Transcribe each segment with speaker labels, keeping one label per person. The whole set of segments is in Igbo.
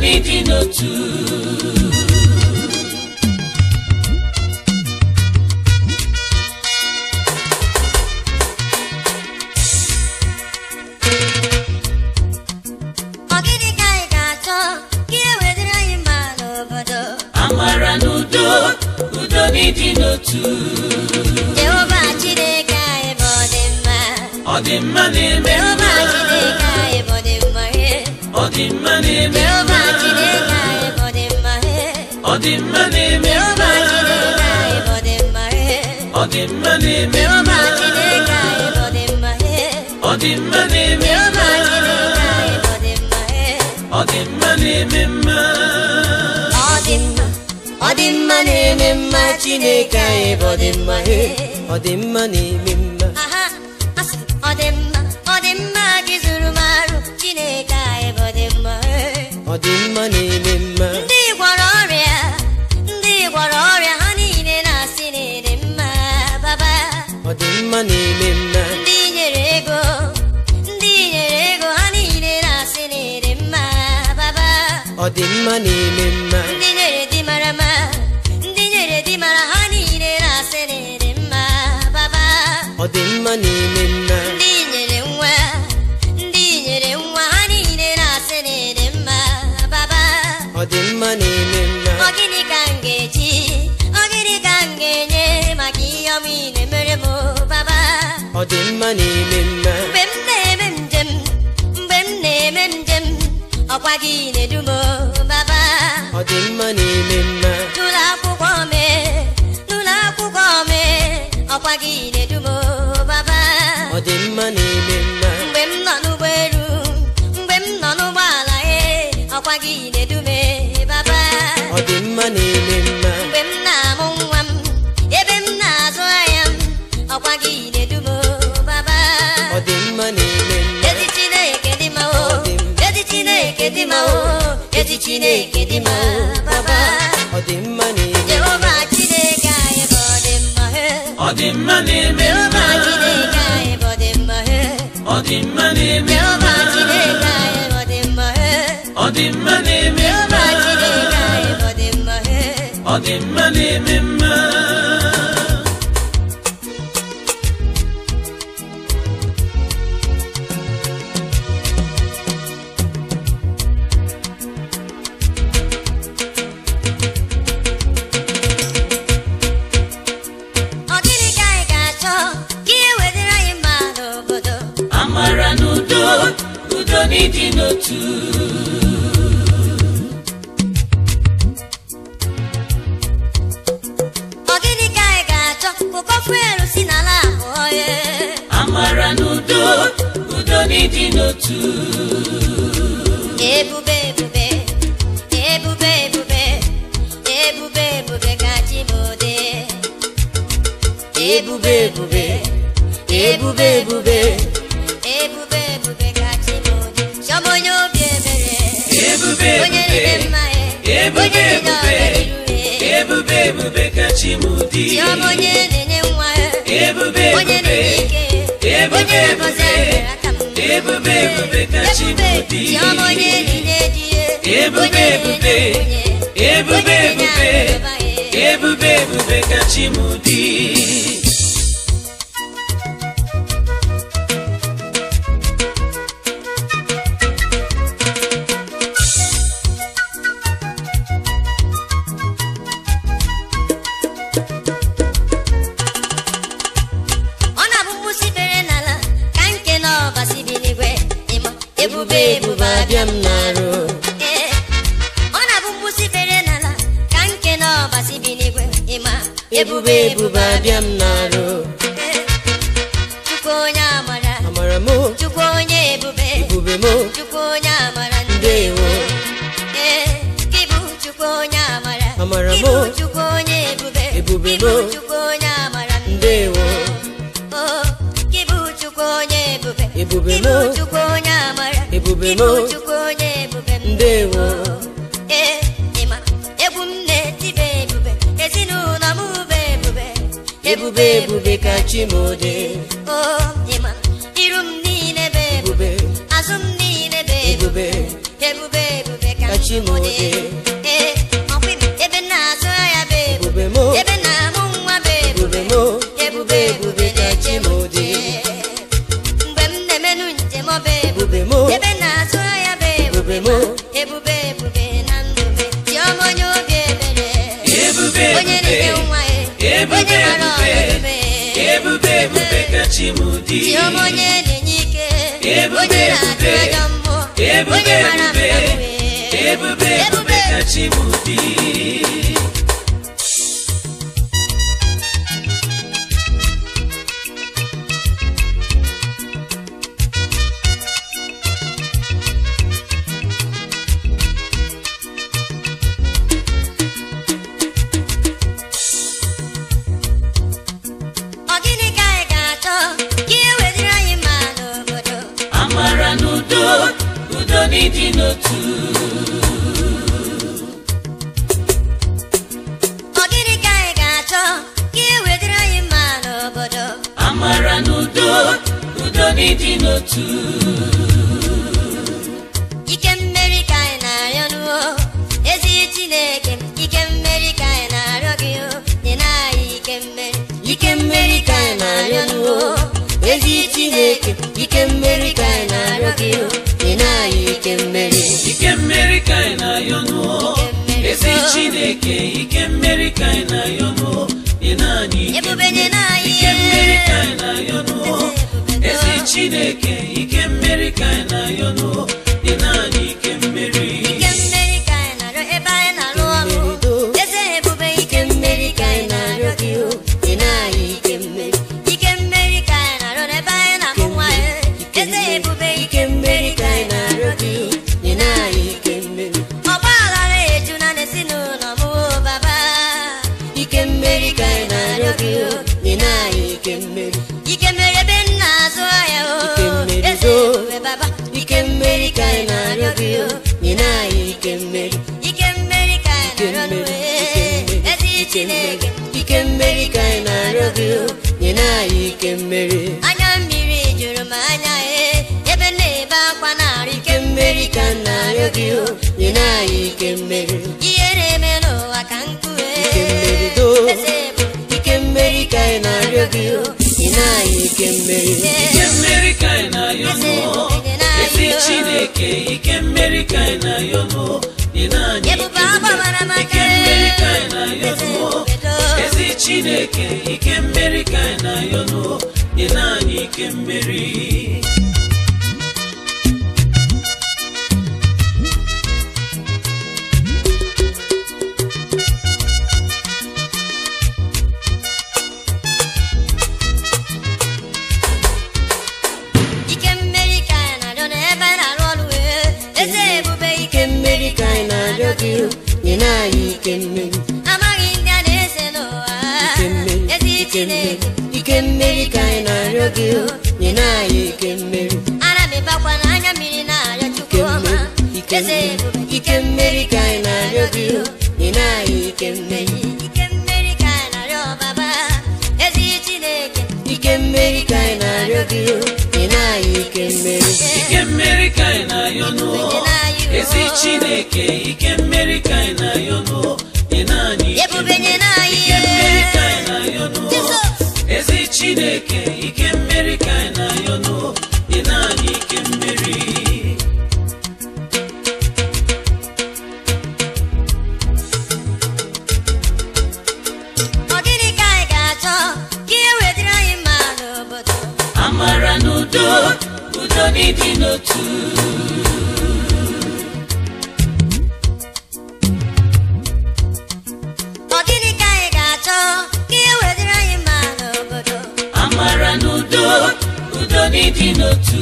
Speaker 1: n'ịdị n'otu
Speaker 2: Ọ gịnị ka anyị ga-achọ ka ihe wetara anyị mma n'obodo
Speaker 1: amara na udo udo n'ịdị n'otu
Speaker 2: Jehova Chineke anyị bụ ọdịmma
Speaker 1: ọdịmma na-eme
Speaker 2: Jehova
Speaker 1: mma
Speaker 2: Chineke anyị bụ ọdịmma he
Speaker 1: ọdịmma na-eme
Speaker 2: Jehova
Speaker 1: mma
Speaker 2: Chineke anyị bụ ọdịmma he
Speaker 1: ọdịmma na-eme
Speaker 2: Jehova
Speaker 1: mma
Speaker 2: Chineke anyị bụ ọdịmma he
Speaker 1: ọdịmma na-eme
Speaker 2: Jehova
Speaker 1: mma
Speaker 2: Chineke anyị bụ ọdịmma he
Speaker 1: ọdịmma na-eme
Speaker 2: Jehova
Speaker 1: mma
Speaker 2: Chineke anyị bụ ọdịmma he
Speaker 1: ọdịmma na-eme mma
Speaker 2: Ọ dị mma, ọ dị mma na-eme mma Chineke anyị bụ ọdịmma he
Speaker 3: ọ dị mma na-eme mma
Speaker 2: aha asị ọ dị mma ọ dị mma gị zuru m arụ Chineke anyị bụ ọdịmma he
Speaker 3: ọ dị mma na-eme mma
Speaker 2: ndị gwọrọ ọrịa ndị gwọrọ ọrịa ha niile na-asị na ịdị mma baba
Speaker 3: ọ dị mma na-eme mma
Speaker 2: ndị nyere ego ndị nyere ego ha niile na-asị na ịdị mma baba
Speaker 3: ọ dị mma na-eme mma
Speaker 2: ndị nyere di mara mma ndị nyere di mara ha niile na-asị na ịdị mma baba
Speaker 3: ọ dị mma na-eme mma
Speaker 2: ndị nyere nwa ndị nyere nwa ha niile na-asị na ịdị mma baba
Speaker 3: ọ dị mma na-eme mma
Speaker 2: ọ gịnị ka m ga-eji ọ gịnị ka m ga-enye maka ihe ọma ị na-emere m baba
Speaker 3: ọ dị mma na-eme mma
Speaker 2: mgbe m na-eme njem mgbe m na-eme njem ọkwa gị na-edu m baba
Speaker 3: ọ dị mma na-eme mma
Speaker 2: n'ụlọ akwụkwọ m n'ụlọ akwụkwọ m ọkwa gị na-edu m baba
Speaker 3: ọ dị mma na-eme mma
Speaker 2: mgbe m nọ n'ụgbọelu mgbe m nọ n'ụgbọala ee ọkwa gị na-edu m baba
Speaker 3: ọ dị mma na-eme mma
Speaker 2: mgbe m na-amụ nwa m ebe m na-azụ ahịa m ọkwa gị na-edu m baba
Speaker 3: ọ dị mma na-eme mma
Speaker 2: ezi chineke dị mma o
Speaker 3: Ọ dị mma.
Speaker 2: ezi chineke dị mma o ezi chineke dị mma baba
Speaker 3: ọ dị mma na-eme
Speaker 2: jehova chineke anyị bụ ọdịmma he
Speaker 1: ọdịmma na-eme
Speaker 2: jehova
Speaker 1: mma
Speaker 2: chineke anyị bụ ọdịmma he
Speaker 1: ọdịmma na-eme
Speaker 2: jehova
Speaker 1: mma
Speaker 2: chineke anyị bụ ọdịmma he
Speaker 1: ọdịmma na-eme
Speaker 2: jehova
Speaker 1: mma
Speaker 2: chineke anyị bụ ọdịmma he
Speaker 1: ọdịmma na-eme mma
Speaker 2: ọ gịnị ka anyị ga-achọ ka ihe wetara anyị mma n'obodo
Speaker 1: amara na udo udo n'ịdị n'otu
Speaker 2: ọ gịnị ka anyị ga-achọ ka ụkọ fuelu si n'ala abụọ ya
Speaker 1: amara na udo udo n'ịdị n'otu
Speaker 2: ebube ebube ebube ebube ebube ebube ka chi m dị ebube ebube ebube ebube ebube ebube ka chi m dị chọm onye obi ebere
Speaker 1: ebube
Speaker 2: onye
Speaker 1: ebube
Speaker 2: na-eme mma ya
Speaker 1: ebube
Speaker 2: onye na-enye
Speaker 1: ebube
Speaker 2: ọganiru ya
Speaker 1: ebube ebube ka chi m dị
Speaker 2: chiọm onye na-enye nwa ya
Speaker 1: ebube
Speaker 2: onye
Speaker 1: ebube
Speaker 2: na-enye ike
Speaker 1: ebube
Speaker 2: onye na-agọzi
Speaker 1: ebube
Speaker 2: akara aka m
Speaker 1: ebube ebube ka chi m
Speaker 2: ebube
Speaker 1: dị
Speaker 2: chiọm onye na-enye di ya
Speaker 1: Ebube,
Speaker 2: onye na-enye
Speaker 1: ebube,
Speaker 2: nwunye
Speaker 1: ebube
Speaker 2: onye na-enye
Speaker 1: ebube
Speaker 2: akụnụba ya.
Speaker 1: ebube ebube ka chi m dị
Speaker 2: ọ na-abụ mgbụsị bere n'ala ka nke na ọbasi bi n'igwe ịma ebube ebube abịa m n'arụ Ee, ọ na-abụ mgbụsị bere n'ala ka nke na ọbasi bi n'igwe ịma
Speaker 3: ebube ebube abịa m n'arụ
Speaker 2: Ee, chukwu onye amara
Speaker 3: amara m
Speaker 2: chukwu onye ebube
Speaker 3: ebube m
Speaker 2: chukwu onye amara
Speaker 3: ndewo
Speaker 2: Ee, gị bụ chukwu onye amara
Speaker 3: Amara
Speaker 2: gị
Speaker 3: m.
Speaker 2: bụ chukwu onye ebube
Speaker 3: Ebube
Speaker 2: gị bụ
Speaker 3: m.
Speaker 2: chukwu onye amara
Speaker 3: ndewo
Speaker 2: Oh, gị bụ chukwu onye ebube
Speaker 3: Ebube
Speaker 2: gị
Speaker 3: m.
Speaker 2: bụ chukwu onye amara
Speaker 3: Ebube
Speaker 2: gị
Speaker 3: m.
Speaker 2: bụ chukwu onye ebube
Speaker 3: Ndewo.
Speaker 2: ee ịma egwu m na-etibe ebube ezinụlọ m bụ ebube
Speaker 3: ebube ebube ka chi m dị
Speaker 2: o ịma iru m niile bụ ebube
Speaker 3: ebube
Speaker 2: azụ m niile bụ ebube
Speaker 3: ebube
Speaker 2: ebube ebube ka
Speaker 3: ka chi chimode
Speaker 2: Ee, ọkwa ibe ebe na-azụ ya bụ ebube
Speaker 3: ebube mo
Speaker 2: ebe na-amụ nwa bụ
Speaker 3: ebube
Speaker 2: ebube
Speaker 3: mo
Speaker 2: ebube ebube na-eche m ntị mgbe m na-emenụ njem ọ bụ ebube
Speaker 3: ebube mo
Speaker 2: ebe na-azụ ya bụ ebube
Speaker 3: ebube mo
Speaker 2: ebube ebube na ndụ m chiọma onye obi ebere
Speaker 1: Ebube,
Speaker 2: onye na-enye
Speaker 1: ebube.
Speaker 2: nwa ya
Speaker 1: Ebube,
Speaker 2: onye mara
Speaker 1: ebube.
Speaker 2: ọdịbe
Speaker 1: ebube ebube ka chi m dị
Speaker 2: chiọma onye na-enye ike
Speaker 1: Ebube,
Speaker 2: onye na-achụ
Speaker 1: ebube.
Speaker 2: ajọ mmụọ
Speaker 1: Ebube,
Speaker 2: onye mara
Speaker 1: ebube.
Speaker 2: mma wee
Speaker 1: ebube ebube ka chi m dị
Speaker 2: ọ gịnị ka anyị ga-achọ ka e wetara anyị mma n'obodo
Speaker 1: amara na udo udo n'ịdị n'otu
Speaker 2: ọ gịnị ka anyị ga-achọ ka e wetara anyị mma n'obodo
Speaker 1: amara na udo udo n'ịdị n'otu
Speaker 2: ike mmeri ka anyị na-arịọ n'uo ezi chineke ike mmeri ka anyị na-arịọ gị o nye na anyị ike mmeri
Speaker 3: ike mmeri ka anyị na-arịọ n'uo ezi chineke ike mmeri ka anyị na-arịọ gị o ị na-anyị ike mmeri
Speaker 1: ike mmeri ka anyị na-ayọ nụọ ezi chineke ike mmeri ka anyị na-ayọ nụọ dị naanị ike
Speaker 2: ebube nye na anyị
Speaker 1: ike mmeri ka anyị na-ayọ nụọ ezi chineke ike mmeri ka anyị na-ayọ nụọ dị naanị ike mmeri
Speaker 2: ike mmeri ka anyị na-arịọ ebe anyị na-alụ ọrụ eze ebube ike mmeri ka anyị na-arịọ gị o
Speaker 3: ị na-anyị ike mmeri
Speaker 2: ike mmeri ka anyị na-arịọ n'ebe anyị na-amụ nwa ya eze ebube ike mmeri ka anyị na-arịọ gị
Speaker 3: ị na-anyị ike mmeri
Speaker 2: ọgba aghara eju na n'ezinụlọ m o baba
Speaker 3: ike mmeri ka anyị na-arịọ gị o ị na-anyị ike mmeri
Speaker 2: ike mmeri ebe m na-azụ ahịa o
Speaker 3: Ike mmeri
Speaker 2: eze
Speaker 3: do.
Speaker 2: ebube baba
Speaker 3: ike mmeri ka anyị na-arịọ gị o ị na-anyị ike mmeri
Speaker 2: ike mmeri ka
Speaker 3: ike
Speaker 2: anyị na-arịọ
Speaker 3: mmeri
Speaker 2: n'uwe ezi chineke
Speaker 3: ike mmeri ka anyị na-arịọ gị o ị na-anyị ike mmeri
Speaker 2: anya mmiri juru m anya e ebe m na-ebe akwa na-arị ike
Speaker 3: ike mmeri ka m na-arịọ gị o ị na-anyị ike mmeri
Speaker 2: ihe na-eme n'ụwa ka nkue
Speaker 3: ike mmeri do
Speaker 2: eze ebube
Speaker 3: ike mmeri ka anyị na-arịọ gị o ị na-anyị ike mmeri
Speaker 1: ike mmeri ka anyị na-ayọ nụọ ezi chineke ike mmeri ka anyị na-ayọ nụọ dị naanị ike
Speaker 2: ebube agbabara
Speaker 1: mmeri
Speaker 2: maka
Speaker 1: ike mmeri ka anyị na-ayọ
Speaker 2: eze
Speaker 1: nụọ
Speaker 2: ebube
Speaker 1: ezi chineke ike mmeri ka anyị na-ayọ nụọ dị naanị ike mmeri
Speaker 2: ike mmeri ka anyị na-arịọ n'ebe anyị na-arụ ọrụ wee eze ebube ike
Speaker 3: ike mmeri ka anyị na-arịọ gị o ị na-anyị ike mmeri
Speaker 2: amaghị ndị a na-ese n'ụwa
Speaker 3: ike mmeri
Speaker 2: ezi
Speaker 3: ike mmeri
Speaker 2: chineke
Speaker 3: ike mmeri ka anyị na-arịọ gị o ị na-anyị ike mmeri
Speaker 2: ana m ebakwa n'anya mmiri na-arịọ chukwu
Speaker 3: ike
Speaker 2: ọma
Speaker 3: mmeri ike
Speaker 2: eze
Speaker 3: mmeri
Speaker 2: ebube
Speaker 3: ike mmeri ka anyị na-arịọ gị o ị na-anyị ike mmeri
Speaker 2: ike mmeri ka anyị na-arịọ baba ezi chineke
Speaker 3: ike mmeri ka anyị na-arịọ gị o ị na-anyị ike mmeri
Speaker 1: ike mmeri ka anyị na-ayọ nụọ ezi chineke ike mmeri ka anyị na-ayọ nụọ dị naanị ike
Speaker 2: ebube nye na anyị
Speaker 1: ike mmeri ka anyị na-ayọ nụọ
Speaker 2: Jizọs
Speaker 1: ezi chineke ike mmeri ka anyị na-ayọ nụọ dị naanị ike mmeri
Speaker 2: ọ gịnị ka anyị ga-achọ ka e wetara anyị mma n'obodo
Speaker 1: amara na udo udo n'ịdị n'otu
Speaker 2: ọ gịnị ka anyị ga-achọ ka e wetara anyị mma n'obodo
Speaker 1: amara na udo udo n'ịdị n'otu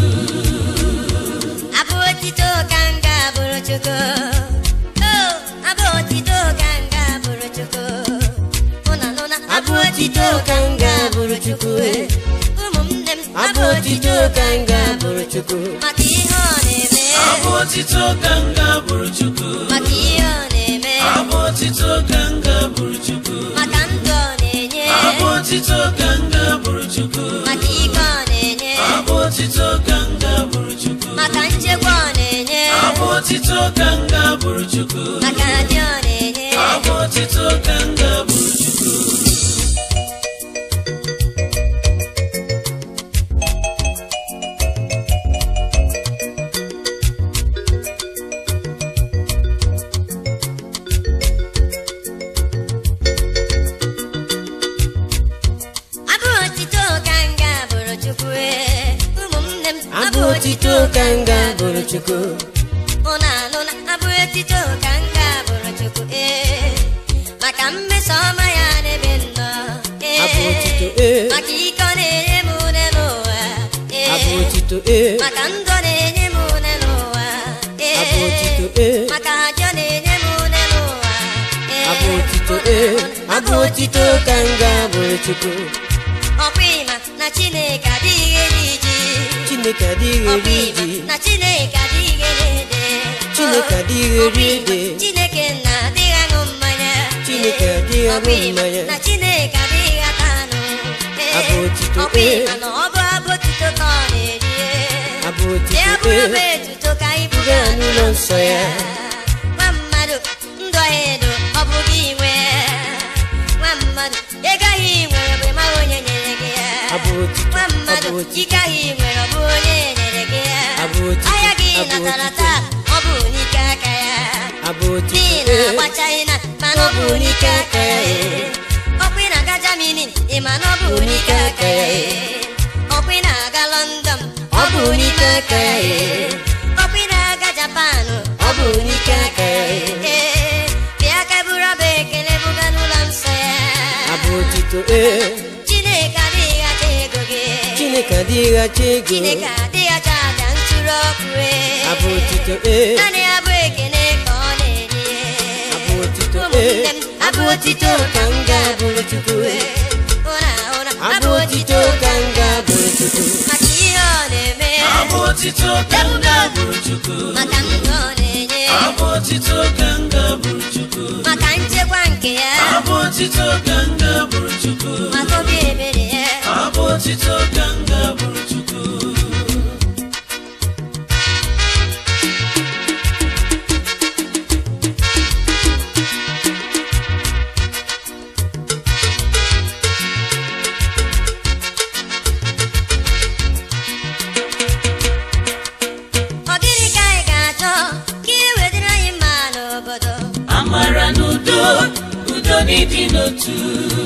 Speaker 2: abụ otito ka m ga-abụrụ chukwu Oh, abụ otito ka m ga-abụrụ chukwu ụna nụna
Speaker 3: abụ otito ka m ga-abụrụ chukwu e.
Speaker 2: ụmụnne m
Speaker 3: abụ otito ka m ga-abụrụ chukwu
Speaker 2: maka ihe ọ na-eme
Speaker 1: abụ otito ka m ga-abụrụ chukwu
Speaker 2: maka ihe ọ na-eme
Speaker 1: abụ otito ka m ga-abụrụ chukwu
Speaker 2: maka ndụ ọ na-enye
Speaker 1: abụ otito ka m ga-abụrụ chukwu
Speaker 2: maka ike ọ na-enye
Speaker 1: abụ otito ka m ga-abụrụ chukwu
Speaker 2: maka nchekwa ọ na-enye
Speaker 1: abụ otito ka m ga-abụrụ chukwu
Speaker 2: maka dị ọ na-enye
Speaker 1: abụ otito ka m ga-abụrụ chukwu
Speaker 2: abụ otito ka m ga-abụrụ chukwu ee. ụmụnne m
Speaker 3: abụ otito ka m ga-abụrụ chukwu
Speaker 2: ụnụ anụ na abụ otito ka m ga-abụrụ chukwu ee maka mmeso ọma ya n'ebe m nọ ee
Speaker 3: abụ otito ee
Speaker 2: maka ike ọ na-enye m une n'ụwa ee
Speaker 3: abụ otito ee
Speaker 2: maka ndụ ọ na-enye m une n'ụwa ee
Speaker 3: abụ otito ee
Speaker 2: maka ajọ na-enye m une n'ụwa ee
Speaker 3: abụ otito ee abụ otito ka m ga-abụrụ chukwu
Speaker 2: ọkwa ịma na chineke adịghị eri ji
Speaker 3: chineke adịghị
Speaker 2: ọkwa
Speaker 3: eri
Speaker 2: ịma
Speaker 3: ji
Speaker 2: na chineke adịghị eri ede
Speaker 3: chineke adịghị eri ede
Speaker 2: chineke na adịghị aṅụ mmanya
Speaker 3: Chineke adịghị aṅụ
Speaker 2: Ọkwa ịma
Speaker 3: mmanya.
Speaker 2: na chineke adịghị ata anụ Ee,
Speaker 3: Abụ otito,
Speaker 2: ọkwa
Speaker 3: ee.
Speaker 2: ịma na ọ bụ abụ otito ka ọ na-eri
Speaker 3: abụ otito
Speaker 2: ya bụrụ bụ
Speaker 3: ee
Speaker 2: etuto ka anyị
Speaker 3: buga
Speaker 2: buga
Speaker 3: n'ụlọ nsọ ya
Speaker 2: nwa mmadụ ndụ ọha edo ọ bụ gị nwe nwa mmadụ ego ahụ ị nwere bụ ịmaghị onye nyere gị ya
Speaker 3: abụ otito
Speaker 2: nwa mmadụ
Speaker 3: abụ otito
Speaker 2: ike ahụ ị nwere ọ bụ onye nyere gị ya
Speaker 3: Abụ otito,
Speaker 2: ahịa gị
Speaker 3: abụ
Speaker 2: natara
Speaker 3: otito.
Speaker 2: taa ọ bụ n'ike aka ya
Speaker 3: abụ otito
Speaker 2: n'ihi na
Speaker 3: ee
Speaker 2: agbachaghị na mana ọ bụ n'ike aka ya ọkwa ị na-aga Germany ị ma na ọ bụ n'ike aka ya ọkwa ị na-aga London ọ bụ n'ike aka ya ọkwa ị na-aga Japan
Speaker 3: ọ bụ n'ike aka ya
Speaker 2: ee bịa ka buru ọba ekele buga n'ụlọ nsọ ya
Speaker 3: abụ otito ee
Speaker 2: Chineke adịghị acha ego gị
Speaker 3: chineke adịghị achọ ego
Speaker 2: Chineke adịghị acha aja ntụrụ ọkụ ee.
Speaker 3: abụ otito ee
Speaker 2: naanị abụ ekele ka ọ na-eri
Speaker 3: abụ otito
Speaker 2: ụmụnne
Speaker 3: ee
Speaker 2: m
Speaker 3: abụ otito ka m ga-abụrụ chukwu
Speaker 2: ụra ụra
Speaker 3: abụ otito ka m ga-abụrụ chukwu
Speaker 2: maka ihe ọ na-eme
Speaker 1: abụ otito ka m ga-abụrụ chukwu
Speaker 2: maka ndụ ọ na-enye
Speaker 1: abụ otito ka m ga-abụrụ chukwu
Speaker 2: maka nchekwa nke ya
Speaker 1: abụ otito ka m ga-abụrụ chukwu
Speaker 2: maka obi ebere ya
Speaker 1: abụ otito ka m ga-abụrụ chukwu
Speaker 2: ọ gịnị ka anyị ga-achọ ka ihe wetara anyị mma n'obodo
Speaker 1: amara na udo udo n'ịdị n'otu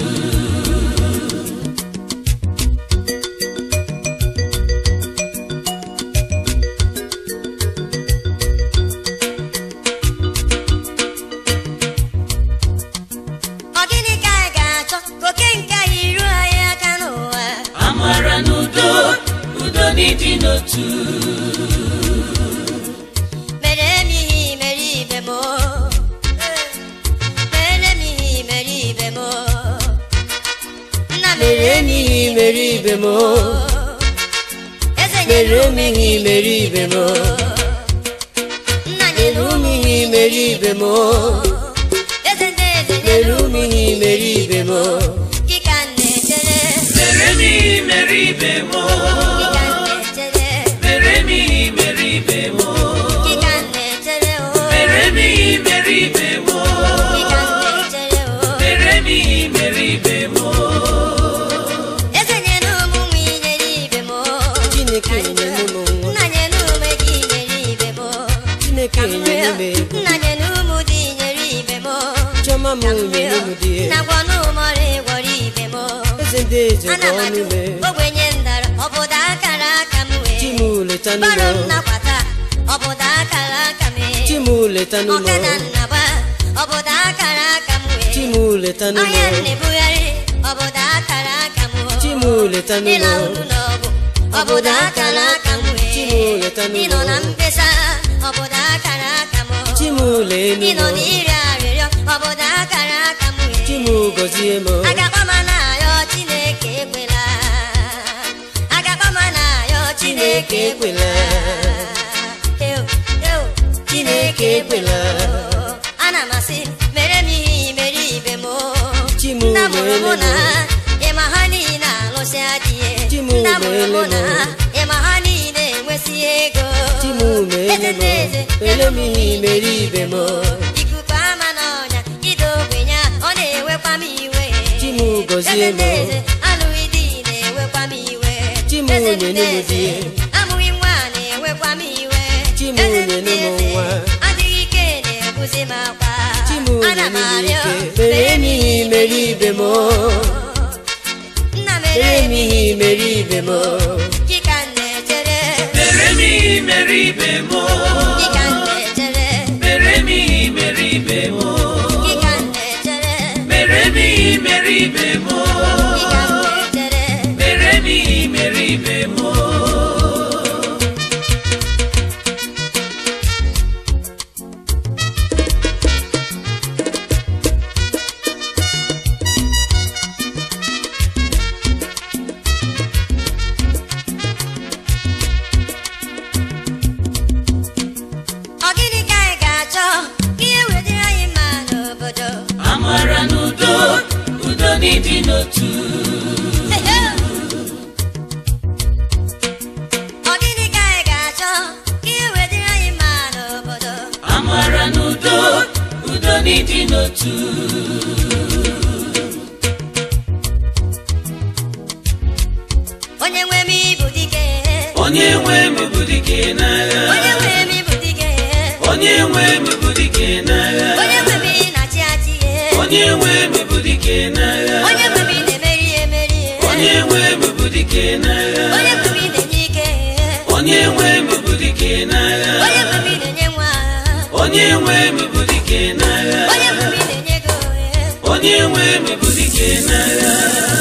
Speaker 2: ọ gịnị ka anyị ga-achọ ka oke nke anyị ruo anyị aka n'ụwa
Speaker 1: amara na udo udo n'ịdị n'otu
Speaker 2: mere m ihe mere ibe m mere m ihe mere ibe m nna
Speaker 3: mere m ihe mere ibe m
Speaker 2: eze
Speaker 3: mere
Speaker 2: nyere
Speaker 3: m ihe mere ibe m
Speaker 2: nna
Speaker 3: mere
Speaker 2: nyere
Speaker 3: m ihe mere ibe m
Speaker 2: eze ndị eze
Speaker 3: mere
Speaker 2: nyere
Speaker 3: m ihe mere ibe m
Speaker 2: kịka m na-echere
Speaker 1: mere m ihe mere ibe m
Speaker 2: kịka m na-echere
Speaker 1: mere m ihe mere ibe m
Speaker 2: kịka m na-echere o
Speaker 1: mere m ihe mere ibe m
Speaker 2: kịka m na-echere o
Speaker 1: mere m ihe mere ibe m
Speaker 2: eze nyere ụmụ nwa inyere ibe m
Speaker 3: chineke nyere m nwa
Speaker 2: nna nyere ume gị nyere ibe m
Speaker 3: chineke nyere m ego
Speaker 2: nna nyere ụmụ dị nyere ibe m
Speaker 3: chiọma m nyere m di
Speaker 2: na gwọnụ ụmọrị gwọrọ ibe m
Speaker 3: eze ndị eze
Speaker 2: ana
Speaker 3: ka
Speaker 2: m
Speaker 3: ọnụ
Speaker 2: ajụ
Speaker 3: mee
Speaker 2: ogbenye ndara ọbụda akara aka m
Speaker 3: chi m
Speaker 2: wee
Speaker 3: letanụ
Speaker 2: baro m
Speaker 3: m
Speaker 2: nakwata ọbụda akara aka m
Speaker 3: chi
Speaker 2: wee
Speaker 3: m letanụ m
Speaker 2: ọkada nnaba ọbụda akara aka m
Speaker 3: chi m
Speaker 2: wee
Speaker 3: letanụ m
Speaker 2: ahịa na-ebugharị ọbụda akara aka m
Speaker 3: chi m letanụ
Speaker 2: ịla
Speaker 3: m
Speaker 2: uru n'ọgụ ọbụda akara aka m
Speaker 3: chi m
Speaker 2: wee
Speaker 3: letanụ m
Speaker 2: ịnọ na mkpesa ọbụda akara aka m
Speaker 3: chi m leenụ
Speaker 2: ịnọ
Speaker 3: m
Speaker 2: n'iri arịrịọ ọbụda akara aka m
Speaker 3: chi m
Speaker 2: wee
Speaker 3: gọzie m
Speaker 2: agakpọma na-ayọ chineke ekwela agakpọma na-ayọ chineke ekwela Eo, eo, chineke ekwela ana m asị mere m ihe mere ibe m
Speaker 3: Chi m
Speaker 2: nna mụrụ mụ
Speaker 3: meele
Speaker 2: na
Speaker 3: m.
Speaker 2: ịma ha niile alụsị adịghị
Speaker 3: Chi m
Speaker 2: nna mụrụ mụ
Speaker 3: meele
Speaker 2: na
Speaker 3: m.
Speaker 2: ịma ha niile enwesị ego
Speaker 3: Chi m meele
Speaker 2: eze
Speaker 3: m.
Speaker 2: ndị eze
Speaker 3: ele m ihe imeri ibe m
Speaker 2: ikuku ama n'ọnya ide ogbenye ọ na-ewekwa m iwe
Speaker 3: Chi m gọzie m.
Speaker 2: Eze eze, alụghị di na-ewekwa m iwe
Speaker 3: Chi m
Speaker 2: Eze
Speaker 3: nyenu m
Speaker 2: eze,
Speaker 3: di.
Speaker 2: amụghị nwa na-ewekwa m iwe
Speaker 3: Chi m
Speaker 2: Eze
Speaker 3: nyenu m
Speaker 2: eze,
Speaker 3: nwa.
Speaker 2: adịghị ike na-ebuzi m akwa
Speaker 3: Chi m
Speaker 2: Ana m
Speaker 3: nyenu m
Speaker 2: arịọ,
Speaker 3: ike mere m ihe imeri ibe m
Speaker 2: nna m
Speaker 3: mere m ihe imeri ibe m
Speaker 2: Chika m na-echere
Speaker 1: mere m ihe mere ibe m
Speaker 2: Chika m na-echere
Speaker 1: mere m ihe mere ibe m
Speaker 2: Chika m na-echere
Speaker 1: mere m ihe mere ibe m
Speaker 2: Chika m na-echere
Speaker 1: mere m ihe mere ibe m
Speaker 2: Ọ gịnị ka anyị ga-achọ ka ihe wetara anyị mma n'obodo
Speaker 1: amara na udo udo n'ịdị n'otu
Speaker 2: Ọ gịnị ka anyị ga-achọ ka ihe wetara anyị mma n'obodo
Speaker 1: amara na udo udo n'ịdị n'otu
Speaker 2: onye nwe m ịbụ dike
Speaker 1: onye nwe m bụ dike n'agha
Speaker 2: onye nwe m ịbụ dike
Speaker 1: onye nwe m bụ dike n'agha
Speaker 2: onye nwe m ị na-achị achị
Speaker 1: onye nwe m bụ dike n'agha
Speaker 2: onye nwe m ị na-emeri emeri
Speaker 1: onye nwe m bụ dike n'agha
Speaker 2: onye nwe m ị na-enye ike
Speaker 1: onye nwe m bụ dike n'agha
Speaker 2: onye nwe m ị na-enye nwa
Speaker 1: onye nwe m bụ dike n'agha
Speaker 2: onye nwe m ị na-enye ego
Speaker 1: onye nwe m bụ dike n'agha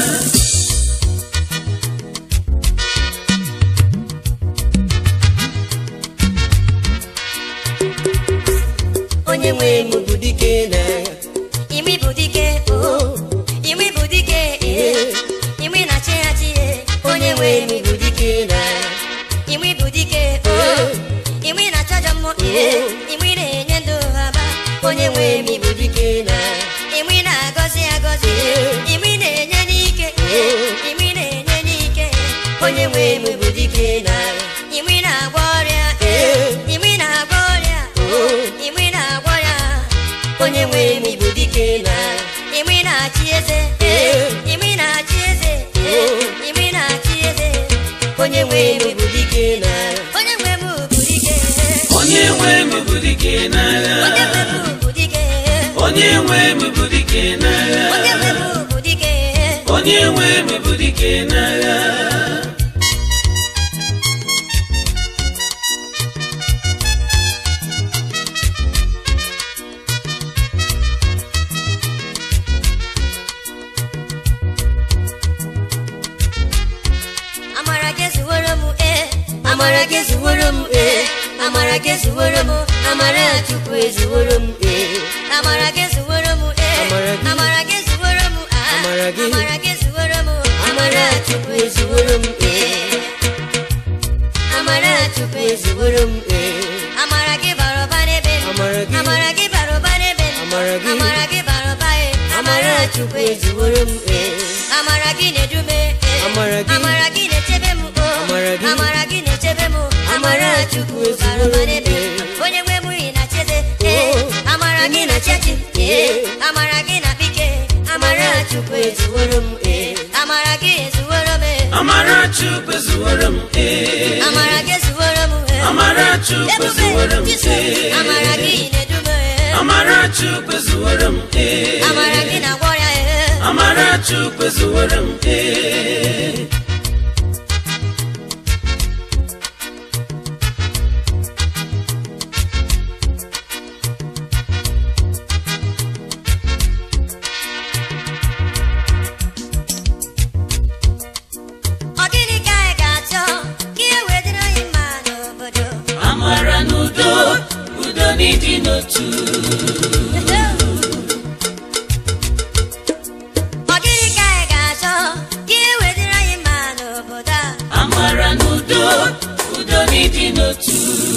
Speaker 3: onye nwe m bụ dike na
Speaker 2: imi bụ dike o imi bụ dike ee imi na-achị achị ee onye nwe m
Speaker 3: bụ dike na
Speaker 2: imi bụ dike o imi na-achọ ajọ mmụọ ee imi na-enye ndụ haba onye nwe m
Speaker 3: bụ dike na
Speaker 2: imi na-agọzi agọzi imi na-enye n'ike imi na-enye n'ike
Speaker 3: onye nwe m bụ dike na
Speaker 2: imi na-agwọ ọrịa imi na-agwọ ọrịa imi na-agwọ ọrịa
Speaker 3: onye nwe m bụ dike na
Speaker 2: imi na-achị eze imi na-achị eze imi na-achị eze
Speaker 3: onye nwe m bụ dike na
Speaker 2: onye nwe m bụ dike
Speaker 1: onye nwe m bụ dike n'agha
Speaker 2: onye nwe m bụ dike
Speaker 1: onye nwe m bụ dike n'agha
Speaker 2: onye nwe m bụ dike
Speaker 1: onye nwe m bụ dike n'agha
Speaker 2: amara gị zuworo m ee
Speaker 3: amara gị zuworo m ee amara gị zuworo m amara chukwu ezuworo m ee
Speaker 2: amara gị zuworo m ee
Speaker 3: Amara gị-
Speaker 2: amara gị zuworo m ah
Speaker 3: Amara gị-
Speaker 2: amara gị zuworo m
Speaker 3: amara chukwu ezuworo m ee amara chukwu ezuworo m ee
Speaker 2: amara gị bara ụba n'ebe m
Speaker 3: Amara gị-
Speaker 2: amara gị bara ụba n'ebe m
Speaker 3: Amara gị-
Speaker 2: amara gị bara ụba ee
Speaker 3: amara chukwu ezuworo m ee
Speaker 2: amara gị na-edume ee
Speaker 3: Amara gị-
Speaker 2: amara gị na-echebe m o
Speaker 3: Amara gị-
Speaker 2: amara gị na-echebe m
Speaker 3: Amara Chukwu
Speaker 2: bara ụba
Speaker 3: ezuworo m,
Speaker 2: n'ebe m
Speaker 3: ee.
Speaker 2: onye nwe m ị na-acheze ee
Speaker 3: Oh.
Speaker 2: amara gị na-achị achị ee amara gị na-akpike
Speaker 3: amara chukwu ezuworo m ee
Speaker 2: amara gị ezuworo m ee
Speaker 1: amara chukwu zuworo m ee
Speaker 2: amara gị ezuworo m ee
Speaker 1: amara chukwu zuworo
Speaker 2: ebube
Speaker 1: m
Speaker 2: Jizọs
Speaker 1: ee
Speaker 2: amara gị na-edume ee
Speaker 1: amara chukwu zuworo m ee
Speaker 2: amara gị na-agwọ ọrịa ee
Speaker 1: amara chukwu zuworo m ee
Speaker 2: ọ gịnị ka anyị ga-achọ ka ihe wee dịrị anyị mma n'obodo
Speaker 1: amara na udo udo n'ịdị n'otu
Speaker 2: ọ gịnị ka anyị ga-achọ ka ihe wee dịrị anyị mma n'obodo a
Speaker 1: amara na udo udo n'ịdị n'otu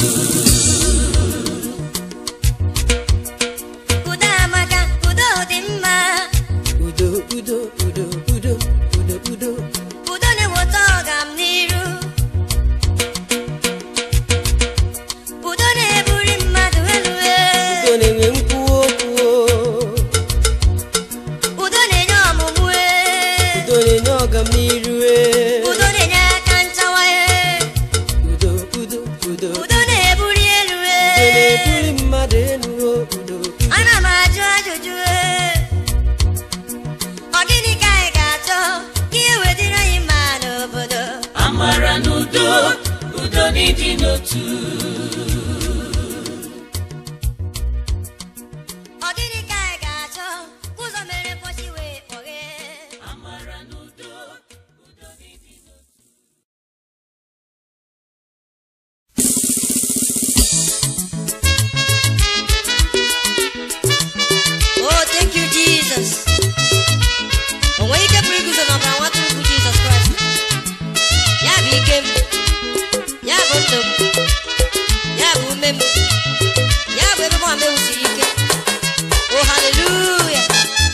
Speaker 2: udo amaka udo dị mma
Speaker 3: udo udo udo udo udo udo
Speaker 2: udo na-eweta ọgam n'iru udo na-eburi mmadụ
Speaker 3: udo
Speaker 2: udo na-ebuli elu
Speaker 3: udo
Speaker 2: ee.
Speaker 3: na-ebuli mmadụ elu o, udo
Speaker 2: ana m ajụ ajụjụ ee. ọ gịnị ka anyị ga-achọ ka ihe wetara anyị mma n'obodo
Speaker 1: amara na udo udo n'ịdị n'otu
Speaker 2: ọ gịnị ka anyị ga-achọ ka ụzọ mere mkpọchi wee kpọghee
Speaker 1: amara na udo udo n'ịdị n'otu
Speaker 2: Oh, thank you, Jesus. O nwere ike pụrụ iguzo n'ọbara nwa atụrụ bụ Jizọs Kraịst. Ya bụ ike m, ya bụ ndụ m, ya bụ ume m, ya bụ ebe mụ onwe m siri ike. Oh, hallelujah.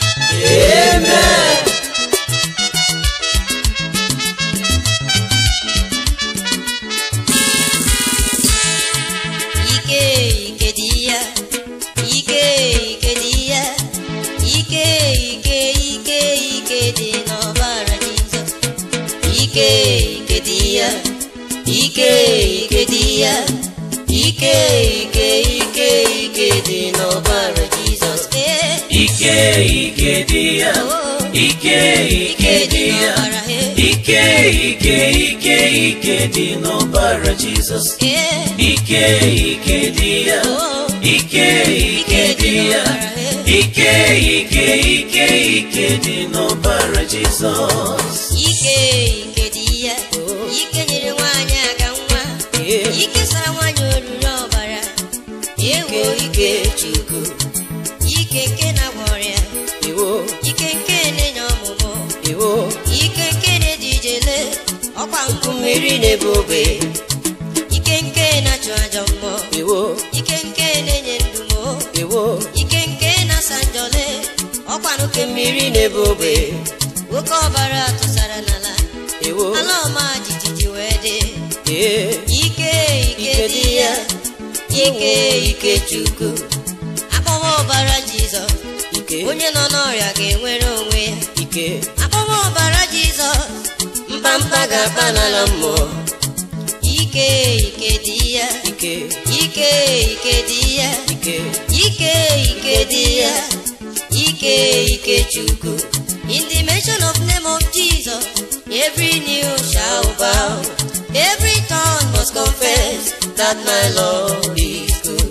Speaker 2: Ike, ike dị ya, ike, ike dị ya, ike, ike, ike, ike dị n'ọbara Jizọs. Ike, ike dị ya, ike, ike dị ya, ike, ike, ike, ike dị n'ọbara Jizọs. Ee,
Speaker 1: ike ike dị ya ike ike dị ya ike ike ike ike dị n'ọbara jizọs
Speaker 2: ee,
Speaker 1: ike ike dị ya ike ike dị ya ike ike ike ike dị n'ọbara jizọs
Speaker 2: ike, ike dị ya, ike nyere nwaanyị aka nwa.
Speaker 3: Ee.
Speaker 2: ike sara nwanyị oruru ọbara ewo ike chukwu ike nke na-agwọ ọrịa
Speaker 3: iwo
Speaker 2: ike nke na-enye ọmụmụ
Speaker 3: iwo
Speaker 2: ike nke na-eji ijele ọkwa nkụ
Speaker 3: mmiri na-ebu ogbe
Speaker 2: ike nke na-achụ ajọ mmụọ
Speaker 3: iwo
Speaker 2: ike nke na-enye ndumo
Speaker 3: iwo
Speaker 2: ike nke na-asa njọle ọkwa nke mmiri
Speaker 3: mmiri na-ebu ogbe
Speaker 2: oke ọbara tụsara n'ala
Speaker 3: iwo
Speaker 2: ala ọma jijiji wee dị
Speaker 3: ee
Speaker 2: ike ike dị ya ike ike chukwu akpọwa ọbara jizọs
Speaker 3: ike
Speaker 2: onye nọ n'ọrịa ga-enwere onwe ya
Speaker 3: ike
Speaker 2: akpọwa ọbara jizọs
Speaker 3: mkpamkpa ga-akpa n'ala mmụọ
Speaker 2: ike ike dị ya
Speaker 3: ike
Speaker 2: ike ike dị ya
Speaker 3: ike
Speaker 2: ike ike dị ya ike ike chukwu in the mention of name of jesus every knee shall bow every tongue must confess
Speaker 3: that my lord is good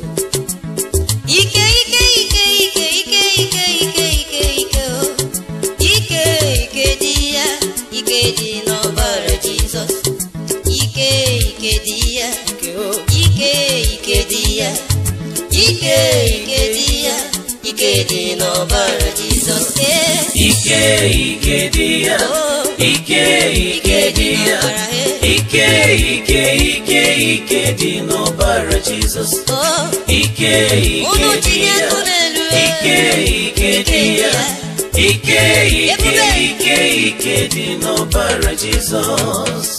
Speaker 2: ike ike ike ike ike ike ike ike ike o ike ike dị ya ike dị n'ọbara jizọs ike ike dị ya
Speaker 3: ike o
Speaker 2: ike ike dị ya ike ike dị ya ike dị n'ọbara jizọs ee
Speaker 1: ike ike dị ya
Speaker 2: o
Speaker 1: ike ike dị ya ike ike ike ike dị n'ọbara jizọs
Speaker 2: o
Speaker 1: ike
Speaker 2: Unu
Speaker 1: ike dị
Speaker 2: tinye
Speaker 1: ya
Speaker 2: ntụ n'elu
Speaker 1: ike ike dị ya ike ike
Speaker 2: Ebube.
Speaker 1: ike ike dị n'ọbara jizọs